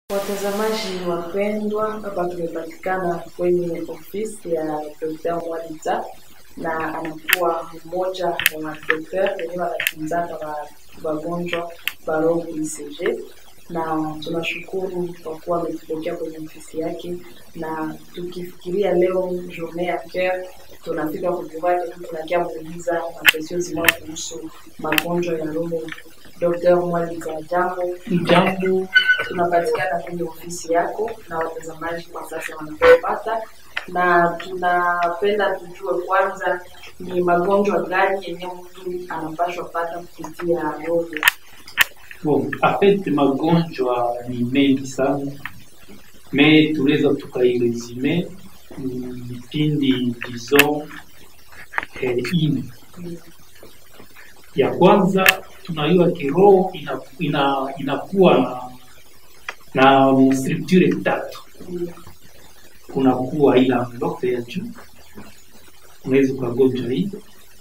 Watazamaji wapendwa, hapa tumepatikana kwenye ofisi ya Dr. Mwalita na anakuwa mmoja wa madokter wenyewe wanatunzana wa wagonjwa wa roho ICG, na tunashukuru kwa kuwa ametupokea kwenye ofisi yake, na tukifikiria leo journée ya cœur tunafika kujua tunakia muuliza mapesio zimao kuhusu magonjwa ya roho. Dr. Mwalita, jambo Jambo, tunapatikana kwenye ofisi yako na watazamaji kwa sasa wanapopata, na tunapenda tujue kwanza ni magonjwa gani yenye mtu anapashwa pata kupitia roho. bon, afete magonjwa ni mengi sana me tunaweza tukairesume mm, vipindi disons eh, ine. Ya kwanza tunajua kiroho ina, ina, inakuwa na, na structure tatu. Kunakuwa ile envelope ya juu, unaweza ukagonjwa hii,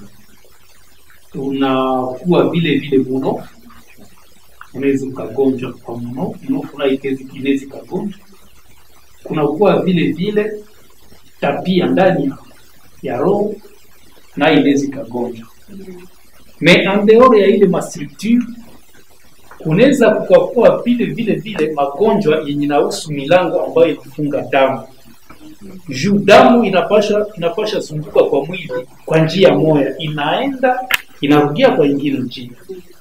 unakuwa vile vile munofu unaweza ukagonjwa kwa mno mnofu nayo inaweza ikagonjwa. Kunakuwa vile vile tabia ndani ya, ya roho nayo inaweza ikagonjwa. Me andeore ya ile mastructure kunaweza kukakuwa vile vile vile magonjwa yenye nahusu milango ambayo inafunga damu juu damu inapasha inapasha zunguka kwa mwili kwa njia moja, inaenda inarudia kwa ingine njia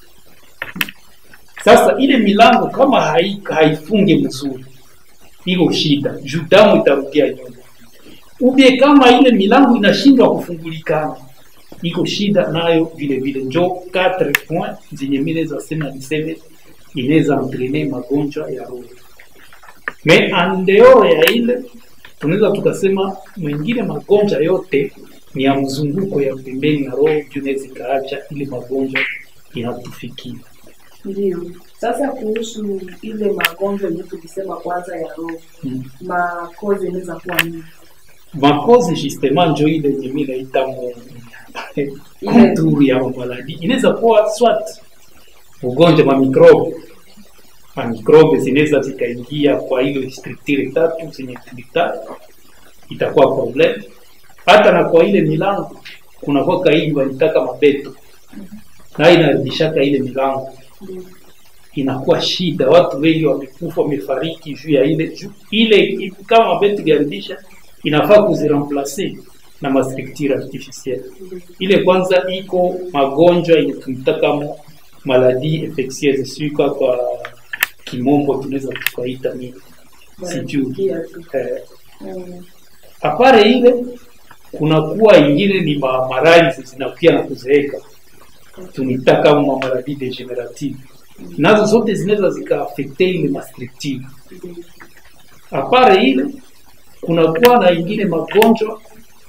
sasa ile milango kama hai, haifunge mzuri, iko shida juu damu itarudia nyuma. Ubie kama ile milango inashindwa kufungulikana, iko shida nayo vile vile. Njo 4 point zenye mimi naweza sema niseme inaweza entraîner magonjwa ya roho. Me andeo ya ile tunaweza tukasema mwingine magonjwa yote ni ya mzunguko ya pembeni ya roho, juu inaweza ikaacha ile magonjwa inatufikia. Ndio sasa kuhusu ile magonjwa yenye tulisema kwanza ya roho, Mm. makozi inaweza kuwa nini? makozi justement njo ile yenye mi naita mu konturu ya mamaladi inaweza kuwa swat ugonjwa ma mikrobe ma mikrobe zinaweza zikaingia kwa ile structure tatu zenye tulitaja, itakuwa problem. Hata na kwa ile milango kunakuwa hii walitaka mabeto na inarudishaka ile milango Ndio. inakuwa shida. Watu wengi wamekufa wamefariki juu ya ile juu ile, kama mabeto iliharibisha, inafaa kuziramplace na mastructure artificielle. Ile kwanza iko magonjwa yenye tunataka maladie infectieuse, sio kwa kimombo tunaweza tukaita nini, sijui Wanasikia tu. eh, Mm. apare ile kunakuwa ingine ni ma- maradhi zinakuya na kuzeeka, tunita kama maradhi degenerative, nazo zote zinaweza zikaafekte ile mastructure. Ndio. Apare ile kunakuwa na ingine magonjwa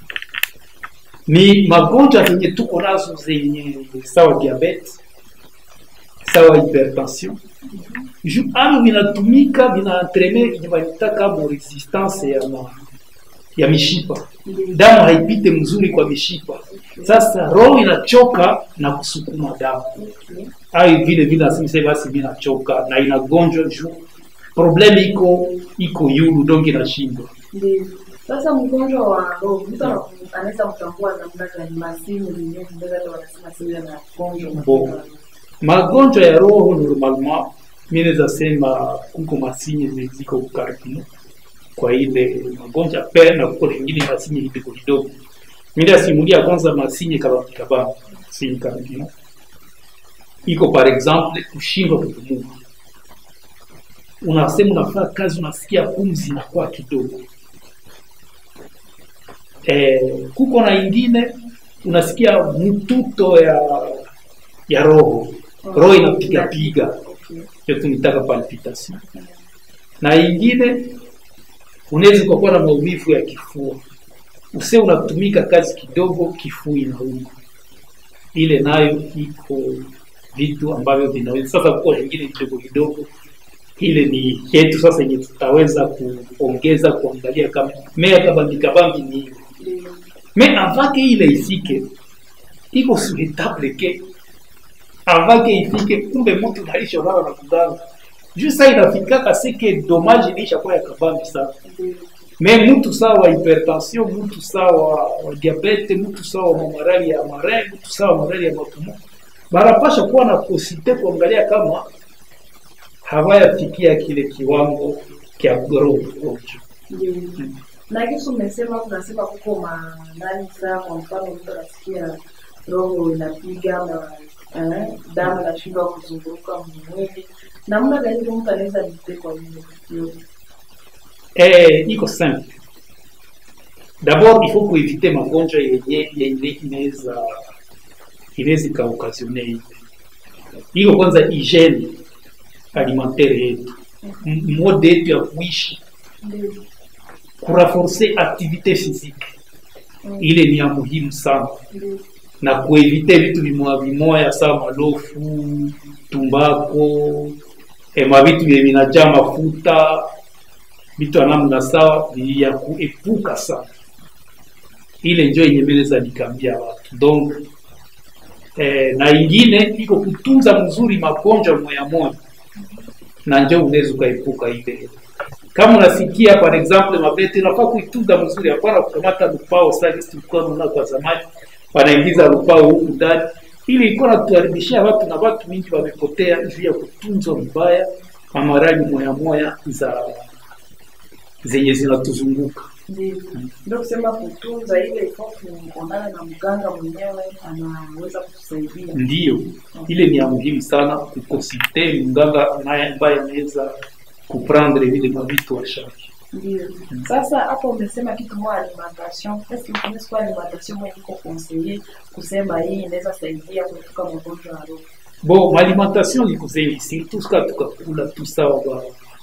ni magonjwa zenye tuko nazo zenye sawa diabetes, sawa hypertension ju ano vinatumika vinaentrene yenye vanitaka mo resistance ya, ma, ya mishipa damu haipite mzuri kwa mishipa. Sasa roho inachoka na kusukuma damu Okay. ai vile vile asimise basi mimi nachoka na inagonjwa juu probleme iko iko yulu donge inashindwa Ndio. Sasa mgonjwa wa roho mtu ana- anaweza kutambua namna gani masimu yenyewe ndio hata wanasema sio na gonjwa Bo. magonjwa ya roho normalement mi naweza sema kuko masinye zenye ziko karibu kwa ile magonjwa pe na kuko lingine masinye kidogo kidogo mi ndasimulia kwanza masinye kabambi kabambi sinye karibu iko par exemple kushindwa kupumua unasema unafanya kazi unasikia pumzi inakuwa kidogo eh, kuko na ingine unasikia mtuto ya ya roho roho inapiga piga Okay. hiyo tunitaka palpitation na ingine unaweza ukakuwa na maumivu ya kifua use unatumika kazi kidogo kifua inauma ile nayo iko vitu ambavyo vinaweza sasa kuwa ingine kidogo kidogo ile ni yetu sasa yenye tutaweza kuongeza kuangalia kama mea kabambi kabambi ni hiyo Ndio. me avake ile ifike iko suhetable ke avake ifike kumbe mtu naishonana na kuganga juu saa inafikaka sike dommage ilishakuwa ya kabambi sana Ndio. me mtu sawa wa hypertension mtu sawa wa diabete mtu sawa wa marali ya mare mtu sawa wa marali ya mapumo barapasha kuwa na posite kuangalia kama hawayafikia kile kiwango kya roho ugonjwa Ndio. Na kisu umesema unasema kuko manani saa, kwa mfano mtu anasikia roho inapiga ama eh, damu inashindwa kuzunguruka mwili, namna gani ndio mtu anaweza litekwa hiyo yote? eh, iko simple d'abord il faut kuevite magonjwa yenye yenye inaweza inaweza ikaokasione hivi iko kwanza hygiene alimentaire yetu M- mode yetu ya kuishi Ndio. kuraforce activité physique Mm. ile ni ya muhimu sana Ndio. na kuevite vitu vimoya vimoya sawa malofu tumbako eh, mavitu vye vinajaa mafuta vitu ya namna sawa ya kuepuka sana ile njo yenye meleza nikambia watu donc eh, na ingine iko kutunza mzuri magonjwa moya moya na njo unaweza ukaepuka ile kama unasikia par exemple mabete unafaa kuitunza mzuri hapana kukamata lupao sagisi tulikuwa naona kwa zamani wanaingiza lupao huku ndani ili ilikuwa natuharibishia watu na watu wengi wamepotea juu ya kutunzwa mbaya mamarali moya moya za zenye zinatuzunguka Ndio. Ndio kusema kutunza ile ifo kuonana na mganga mwenyewe anaweza kutusaidia. ndiyo ile ni ya muhimu sana kukosite mganga naye ambaye anaweza kuprendre vile mavitu wa charge Ndio. Sasa hapo umesema kitu moja alimentation. Est-ce que vous connaissez quoi alimentation mwenye iko conseiller kusema hii inaweza saidia kuepuka magonjwa ya roho? bon maalimentation iko zengi surtout ska tukakula tu sawa ba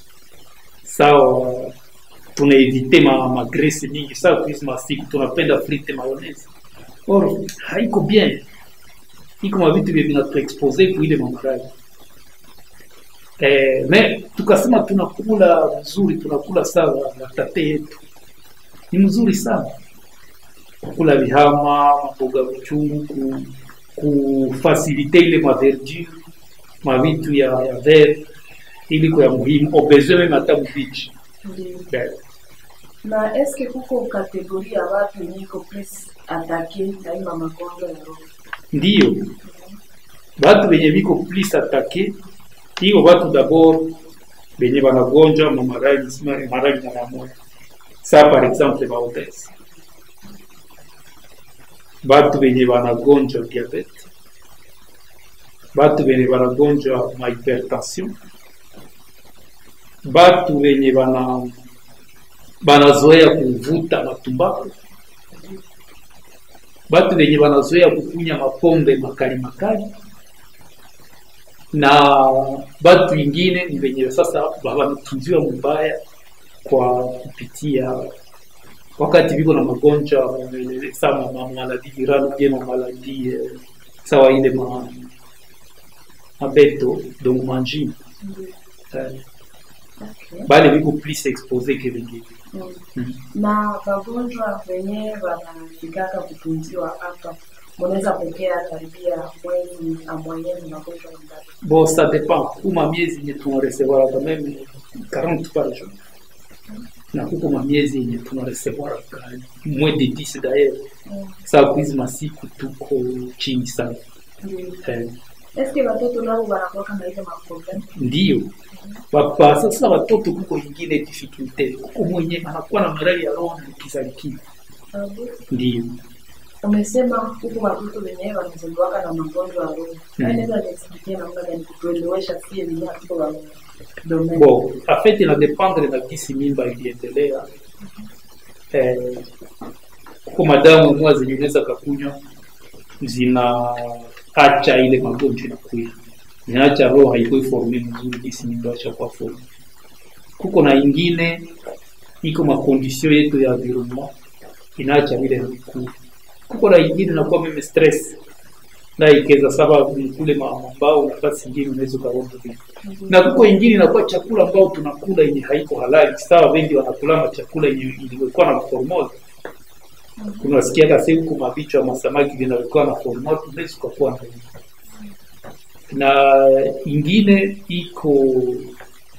sawa tunaevite ma, magrese mingi sawa kuizi masiku tunapenda frite mayonnaise or haiko bien iko mavitu vye vinatuexpose kuile mamarali eh, me tukasema tunakula vizuri tunakula sawa na tate yetu ni mzuri sana kukula vihama maboga vichungu ku, kufasilite ile maverdure mavitu ya, ya vert ili kwa ya muhimu obezwe meme hata mbichi Ndio. Ben, Na est-ce que kuko kategori ya watu yenye iko plus atake na hii magonjwa ya roho? ndiyo batu benye biko plus atake iko batu dabord benye banagonjwa mamarali marali na mamoya sa par exemple baobese batu benye banagonjwa diabete batu benye banagonjwa mahypertension batu benye bana banazoea kuvuta matumbako batu benye banazoea kukunya mapombe makali makali na batu ingine ni benye sasa wametunziwa mubaya kwa kupitia wakati viko na magonjwa eh, sama ma maladi virale bien ma maladi eh, sawa ile ma mabeto donc manjini Ndio. eh, Okay. bale viko plus expose ke vengine Mm. mm. Na wagonjwa wenyewe wanafikaka kutunziwa hapa, mnaweza pokea karibia mwezi amwanyeni magonjwa ngapi? bon ça dépend kuma miezi yenye tunaresevoir quand même 40 par jour na kuko mamiezi yenye tunaresevoir moins de 10 d'ailleurs Mm. saa kuizi masiku tuko chini sana Ndio. eh, Eske watoto nao wanakuwa na ile maproblem? ndiyo Wapa, sasa watoto kuko ingine difficulte kuko mwenye anakuwa na marali ya roho na kizalikiwa Sababu ndiyo umesema huku watoto wenyewe wanazaliwaka na magonjwa ya roho. Mm. Naweza niexpliquer namna gani kutuelewesha sie wenyewe hatuko wa domain. bon afet inadependre na gisi mimba iliendelea eh, kuko madamu mwa zenye unaweza kakunywa zinaacha ile magonjwa inakuya zinaacha roho haikuwa forme mzuri gisi mimba ashakuwa forme kuko na ingine iko makondisio yetu ya environnement inaacha vile havikuu kuko na ingine nakuwa meme stress na ikeza saba kule ma- mambao nafasi ingine unaweza ukaona vile na kuko ingine inakuwa chakula ambao tunakula yenye haiko halali sawa wengi wanakulama chakula yenye ilikuwa na formol unasikia kasi huku mavichwa ya masamaki vinawekwa na formol unaweza ukakuwa na hiyo. na ingine iko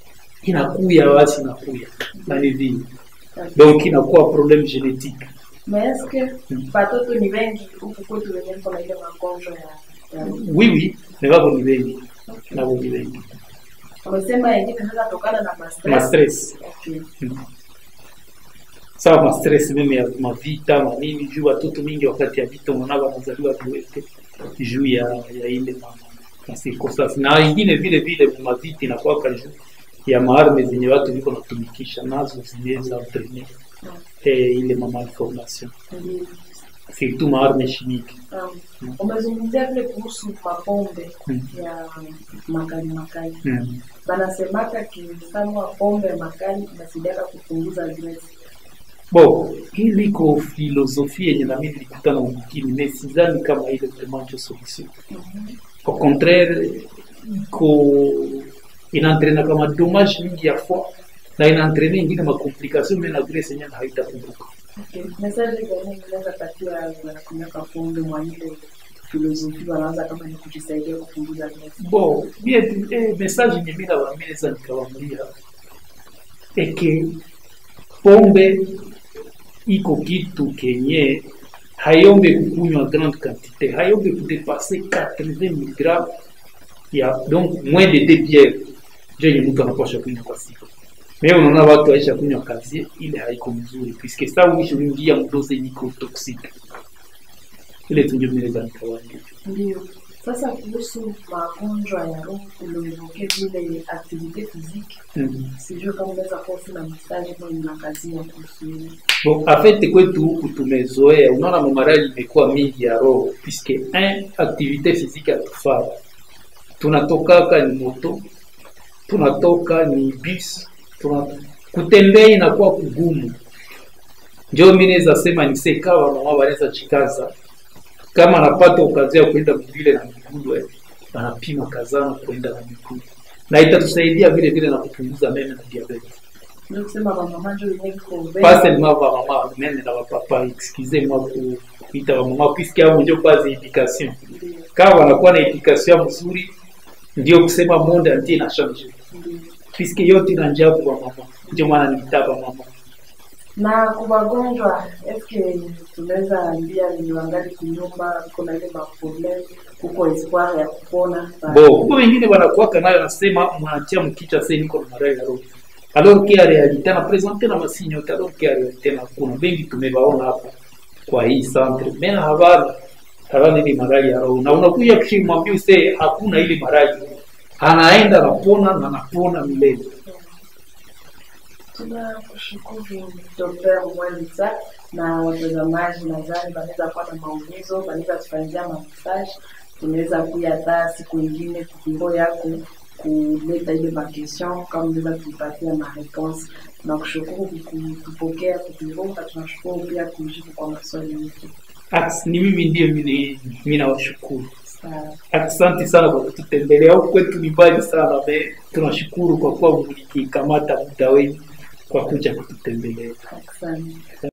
inakuya basi inakuya na ni vile donc inakuwa problème génétique Mais est-ce que watoto ni wengi huku kwetu wenye kuna ile magonjwa ya ya oui oui ni wako ni wengi nabo ni wengi wamesema yengine inaweza tokana na ma stress. ma stress Okay. sawa ma stress meme ya mavita manini juu watoto mingi wakati ya vita unaona wanazaliwa viwete juu ya ya ile ma ma circonstance na ingine vile vile mavita inakuwa juu ya maarme zenye watu viko natumikisha nazo zinaweza entraîner eh, ile ma malformation Ndiyo. surtout maarme chimique Um, umezungumzia vile kuhusu mapombe Mm. ya makali makali mm. banasemaka kisanwa pombe makali inasaidiaka kupunguza stress. Bon, hii liko filosofia yenye nami nilikutana mwingine, mais sidhani kama ile vraiment ndio solution. Au contraire, iko inaentraîna kama dommage mingi ya fois na inaentraîna ingine makomplication mais na vile senye haitakumbuka. Okay. Message gani unaweza patia wanakunyaka pombe mwa ile filosofi wanaanza kama ni kujisaidia kupunguza stress? Bon, bien eh, message yenye mimi nawaambia sasa nikawaambia eke pombe iko kitu kenye hayombe kukunywa grande quantité, hayombe kudepase 80 mg ya donc moins de deux bières ndio yenye mtu anapaswa kunywa kwa siku. Mais unaona watu waisha kunywa kazi ile haiko mzuri, puisque ça mwisho unaingia mdoze niko toxique. Ile tu ndio mimi naweza nikawaambia. Ndio. Sasa kuhusu magonjwa ya roho ulioevoke vile activite physique, Mm. sijui kama unaweza kuwa na message ambayo inakazia kuhusu hilo. Bon, en fait kwetu huku tumezoea, unaona mamarali imekuwa mingi ya roho, puisque un activité physique atufaa, tunatokaka ni moto, tunatoka ni bus, tuna kutembea inakuwa kugumu. Ndio mimi naweza sema ni sekawa mama wanaweza chikaza kama anapata okazi ya kwenda vile na miguu eh, anapima kazana kwenda na miguu, na itatusaidia vile vile na kupunguza meme na diabetes. Ndio kusema mama ndio yenyewe iko mbele. pas seulement ba mama meme na ba papa excusez-moi ku kuita ba mama puisque hao ndio basi education Ndio. kama wanakuwa na education mzuri ndio kusema monde entier na change Ndio. puisque yote ina njia kwa mama ndio maana nilitaka mama na kwa magonjwa eske tunaweza ambia ni wangali kunyumba kuna ile maproblem kuko espoir ya kupona bo huko wengine wanakuwaka nayo nasema mwanatia mkicha sasa niko na maradhi ya roho alors que en réalité na présenter na masinyo yote alors que en réalité na kuna wengi tumewaona hapa kwa hii centre mais habana habana ile maradhi ya roho na unakuja kishimwambia usee hakuna ile maradhi anaenda anapona na anapona milele tunakushukuru Dr. Mwalisa na watazamaji nadhani wanaweza kuwa na maulizo wanaweza tufanyia mamesaje tunaweza kuya hata siku ingine kubiro yako kuleta ile makestion kama unaweza kutupatia mareponse tunakushukuru kutupokea kubiro na tunashukuru pia kujibu kwa maswali yetu Aks, ni mimi ndiye mimi mimi nawashukuru sawa asante sana kwa kututembelea huku kwetu ni mbali sana me tunashukuru kwa kuwa mlikikamata muda wenu kwa kuja kututembelea asante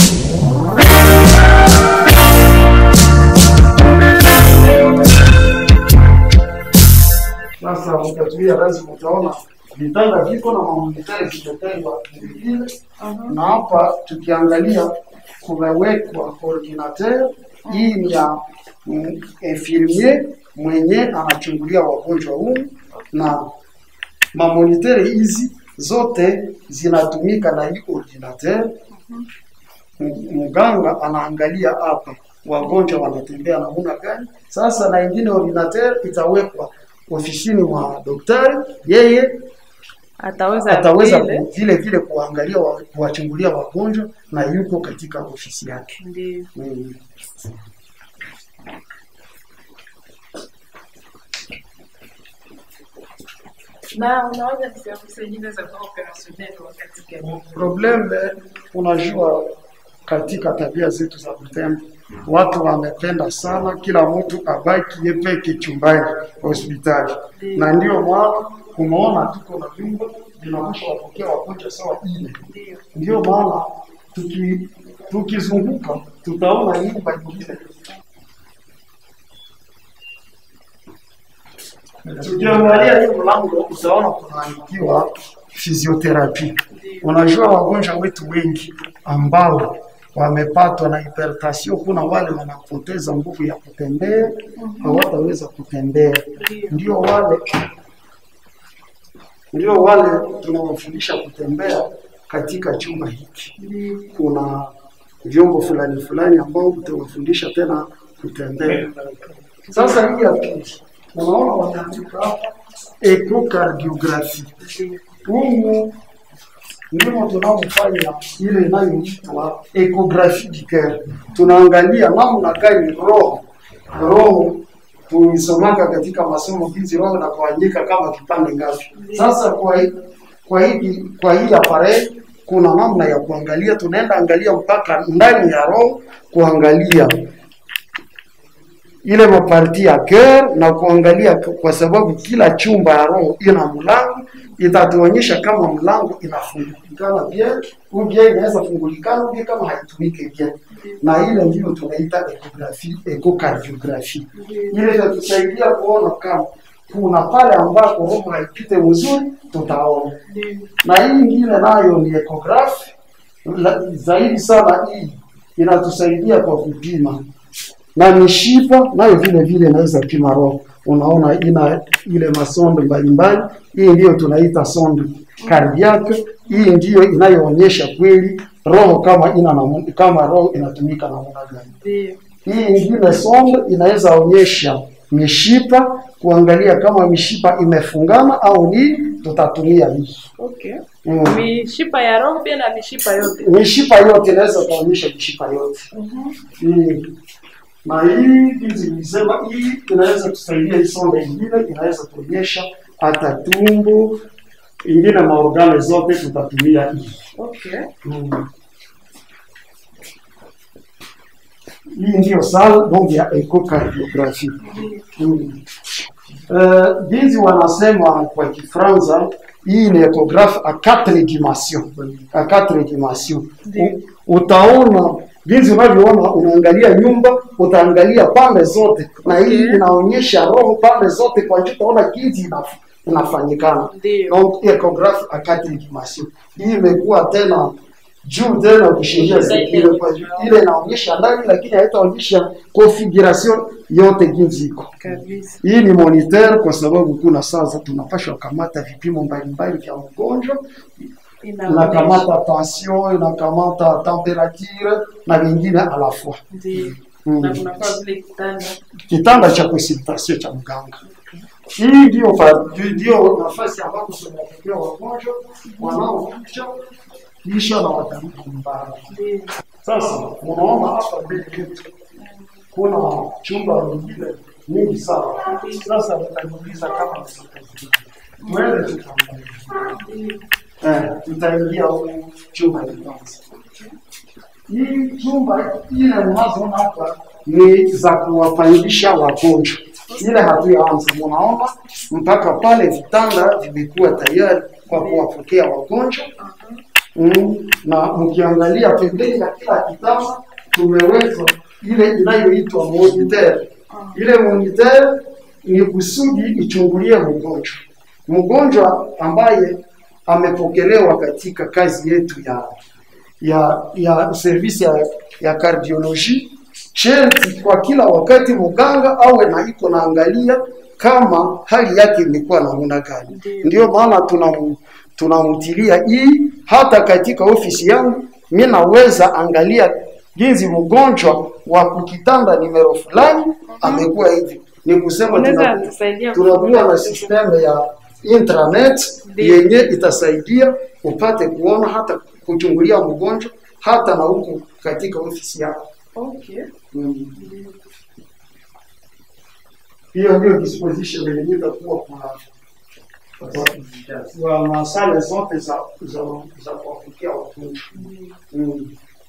Sasa mtatuia lazima utaona vitanda viko na mamonitari vimetengwa vile, na hapa tukiangalia kumewekwa ordinateur. Hii ni ya mm, infirmier mwenye anachungulia wagonjwa humu, na mamonitere hizi zote zinatumika na hii ordinateur. M- Mganga anaangalia hapa wagonjwa wanatembea namna gani. Sasa na ingine ordinateur itawekwa ofisini mwa daktari, yeye ataweza ataweza vile. ku- vile vile kuangalia wa- kuwachungulia wagonjwa na yuko katika ofisi yake. Ndio. Mm. na unaweza kusema zingine za kuwa operationel wakati gani? Problem eh, unajua, katika tabia zetu za Butembo watu wamependa sana kila mtu abaki yeye peke chumbani hospitali, na ndio maana umeona tuko na vyumba vinaweza wapokea wagonjwa sawa ine. Ndio. Ndio maana tuki tukizunguka tutaona nyumba nyingine tukiangalia hii mlango utaona kunaandikiwa physiotherapy. Unajua wagonjwa wetu wengi ambao wamepatwa na hypertension, kuna wale wanapoteza nguvu ya kutembea, hawataweza kutembea, ndio wale ndio wale tunawafundisha kutembea katika chumba hiki. Kuna vyombo fulani fulani ambao utawafundisha tena kutembea. Sasa hii ya pili, unaona wameandika hapa echocardiography. Humu ndimo tunaofanya ile inayoitwa ecography du cœur. Tunaangalia namna gani roho roho tulisomaka katika masomo hizi roho na kuandika kama kipande ngapi. Sasa kwa hii kwa hii kwa hii appareil kuna namna ya kuangalia, tunaenda angalia mpaka ndani ya roho kuangalia ile maparti ya cœur na kuangalia, kwa sababu kila chumba ya roho ina mlango, itatuonyesha kama mlango inafungulikana bien ou bien inaweza fungulikana bien kama haitumike bien, na ile ndio tunaita ecography, echocardiography. Ile itatusaidia kuona kama kuna pale ambako roho haipite vizuri, tutaona. Na hii ingine nayo ni ecography, la- zaidi sana hii inatusaidia kwa kupima na mishipa nayo vile vile inaweza pima roho. Unaona ina ile masonde mbalimbali. Hii ndiyo tunaita sonde cardiaque. Hii ndiyo inayoonyesha kweli roho kama ina namu- kama roho inatumika namna gani. Ndio. Hii ingine sonde inaweza onyesha mishipa, kuangalia kama mishipa imefungana au nini, tutatumia hii Okay. mm. Mishipa ya roho pia na mishipa yote. mishipa yote inaweza kuonyesha mishipa yote hii na hii hizi nilisema hii inaweza kusaidia hii sonde ingine inaweza kuonyesha hata tumbo ingine maorgane zote tutatumia hii Okay. Mm. hii ndiyo sala donc ya echocardiographie mm. Uh, jinsi wanasema kwa Kifaransa, hii ni echographe a quatre dimensions, a quatre dimensions. U- Utaona jinsi unavyoona, unaangalia nyumba, utaangalia pande zote, na hii Okay. inaonyesha roho pande zote, kwa hiyo utaona jinsi inaf- inafanyikana. Ndio. Donc echographe a quatre dimensions. Hii imekuwa tena juu tena kushindia zingine, kwa hiyo ile inaonyesha ndani, lakini haitaonyesha configuration yote jinsi iko. Kabisa. Hii ni moniteur kwa sababu kuna sasa tunapashwa kamata vipimo mbalimbali vya mgonjwa, inakamata tension, inakamata temperature na vingine à la fois. Ndio. Mm. Na kunakuwa vile kitanda. Kitanda cha consultation cha mganga. Hii ndio fa- ndio nafasi ambapo tunapokea wagonjwa wanaokuja kisha na watarudi nyumbani. Ndio. Sasa unaona hapa mbele yetu kuna chumba vingine nyingi sana. Sasa nitajiuliza kama mwende tutaangalia. Eh, tutaingia huko chumba cha kwanza. Hii chumba ile unazoona hapa ni za kuwapangisha wagonjwa. Ile hatuyaanza, munaona mpaka pale vitanda vimekuwa tayari kwa kuwapokea wagonjwa mm, na mkiangalia pembeni ya kila kitanda tumeweka ile inayoitwa moniteur. Ile moniteur ni kusudi ichungulie mgonjwa, mgonjwa ambaye amepokelewa katika kazi yetu ya ya ya service ya, ya cardiology sherti kwa kila wakati mganga awe na iko naangalia kama hali yake imekuwa namna gani. Ndio maana tunam tunamtilia hii hata katika ofisi yangu, mimi naweza angalia jinsi mgonjwa wa kukitanda nimero fulani amekuwa hivi. Ni kusema Unaweza tuna- tusaidia tunakuwa na system ya intranet Ndio. yenye itasaidia upate kuona hata kuchungulia mgonjwa hata na huku katika ofisi yako. Okay. Mm. Hiyo ndio disposition yenye itakuwa kwa kwa masale zote za za za kuwafikia wagonjwa. Mm.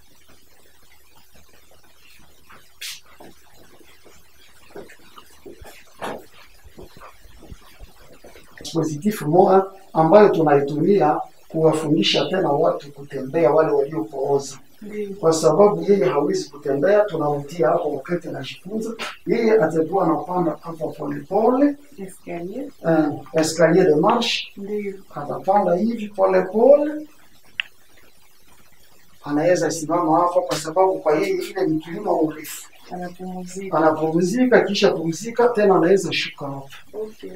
dispositif moja ambayo tunaitumia kuwafundisha tena watu kutembea, wale waliopooza Ndio. kwa sababu yeye hawezi kutembea, tunamtia hapo wakati anajifunza. Yeye atakuwa anapanda hapa polepole, Escalier. eh, escalier de marche, Ndio. atapanda hivi polepole, anaweza simama hapa, kwa sababu kwa yeye ile ni kilima urefu. Anapumzika. Anapumzika, kisha pumzika tena, anaweza shuka hapa. Okay.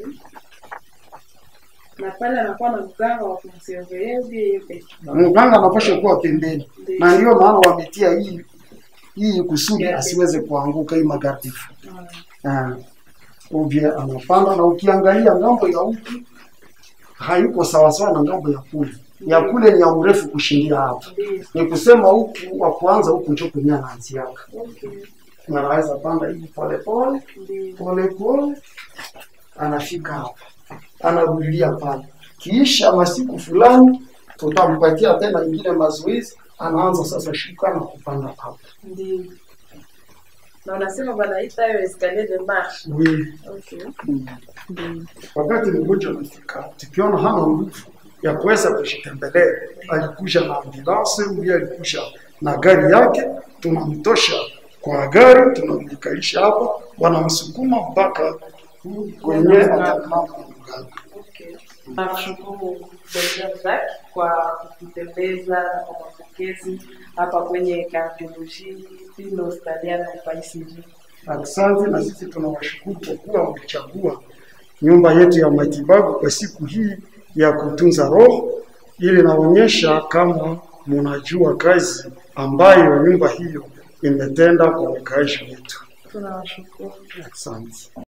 Na pale anakuwa na mganga wa kumsurveiller ndiye yeye pekee. Mganga anapasha kuwa pembeni, na ndio maana wametia hii hii kusudi asiweze kuanguka hii magardifu. Ah, Ah, uvye anapanda na ukiangalia ngambo ya huku hayuko sawasawa na ngambo ya kule. Ya kule ni ya urefu kushindia hapa. Ndio. Ni kusema huku wa kwanza huku ndio kwenye anaanziaka. Okay. Na anaweza panda hivi pole pole Ndio. pole pole, anafika hapa, anarudia pale. Kisha masiku fulani tutampatia tena ingine mazoezi, anaanza sasa shuka na kupanda hapa. Ndio. Na unasema wanaita hiyo escalier de marche. Oui. Okay. Ndio. Wakati mgonjwa amefika, tukiona hana nguvu ya kuweza kujitembelea, alikuja na ambulance huyu alikuja na gari yake, tunamtosha kwa gari, tunamkalisha hapa, wanamsukuma mpaka kwenye atakaa kwa mganga. Okay. Nakushukuru Dr. Zack kwa kututembeza na kwa mapokezi hapa kwenye kardiolojia Pino Hospitaliana hapa ICG. Asante, na sisi tunawashukuru kwa kuwa wamechagua nyumba yetu ya matibabu kwa siku hii ya kutunza roho, ili naonyesha kama mnajua kazi ambayo nyumba hiyo imetenda kwa wakaaji wetu. Tunawashukuru. Asante.